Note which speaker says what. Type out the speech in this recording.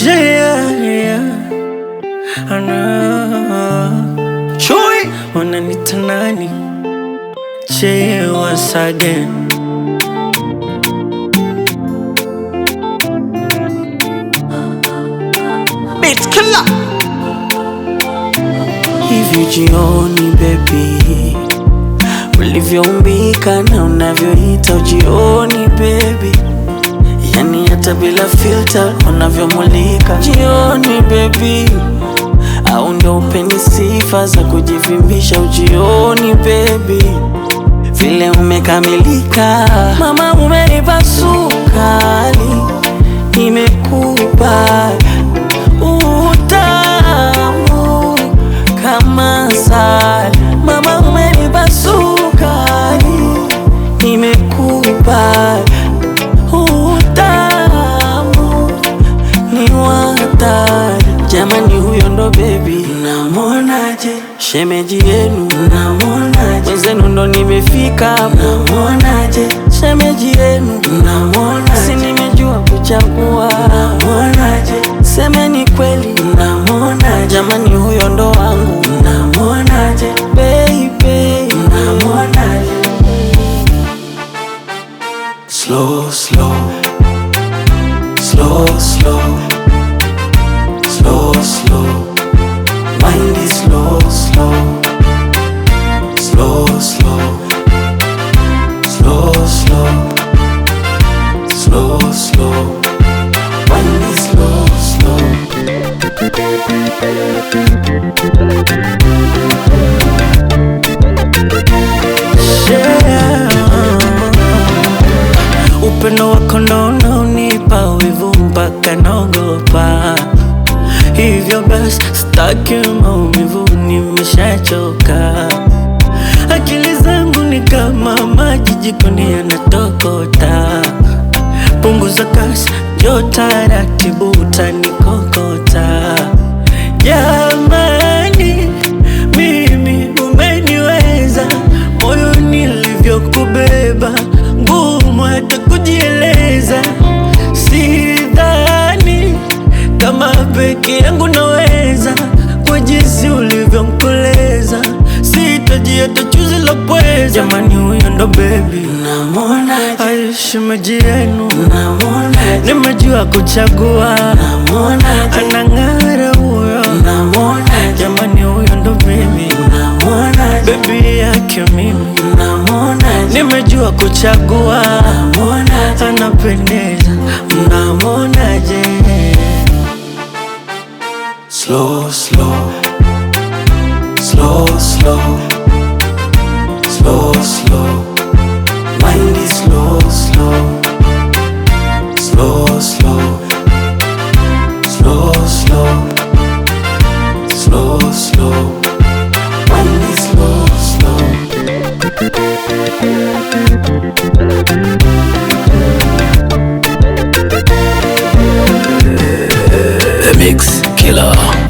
Speaker 1: Yeah, yeah. Ana Chui wananita nani? Che once again. Beat killer. Hivi jioni baby, ulivyoumbika na unavyoita ujioni baby, yani hata bila filter unavyomulika jioni baby, au ndo upendi sifa za kujivimbisha ujioni baby, vile umekamilika mama, umenipa sukari, nimekupa utamu kama asali. Mama, umenipa sukari, nimekupa utamu ni watari. Jamani, huyo ndo bebi, namwonaje? Shemeji yenu, namwonaje? Wenzenu ndo nimefika, namwonaje? Shemeji yenu, namwonaje? Si nimejua kuchagua, namwonaje? Semeni kweli, namwonaje? Jamani, huyo ndo wangu, namwonaje? Baby, namwonaje? Slow, slow, slow, slow, slow, slow. Mind is slow, slow, slow, slow, slow, slow, slow, slow. Mind is slow, slow. Yeah. Upendo wako ndo unaonipa wivu mpaka naogopa, hivyo basi sitaki maumivu, nimeshachoka. Akili zangu ni kama maji jikoni yanatokota, punguza kasi, njoo taratibu, utanikokota. Jamani, mimi umeniweza, moyo nilivyokubeba, ngumu hata kujieleza. Sidhani kama peke yangu naweza, kwa jinsi ulivyonkoleza, sitaji hata chuzi la pweza. Jamani, huyo ndo bebi, namwonaje? Ai, shemeji yenu, namwonaje? Nimejua kuchagua, namwonaje? Anang'ara huyo, namwonaje? Jamani, huyo ndo bebi, namwonaje? Bebi yake mimi, namwonaje? Nimejua kuchagua, namwonaje? Anapendeza, mnamwonaje? Slow, slow, slow, slow, slow, slow. Mind is slow, slow, slow, slow, slow, slow, slow, slow. Mind is slow, slow.
Speaker 2: The Mix Killer.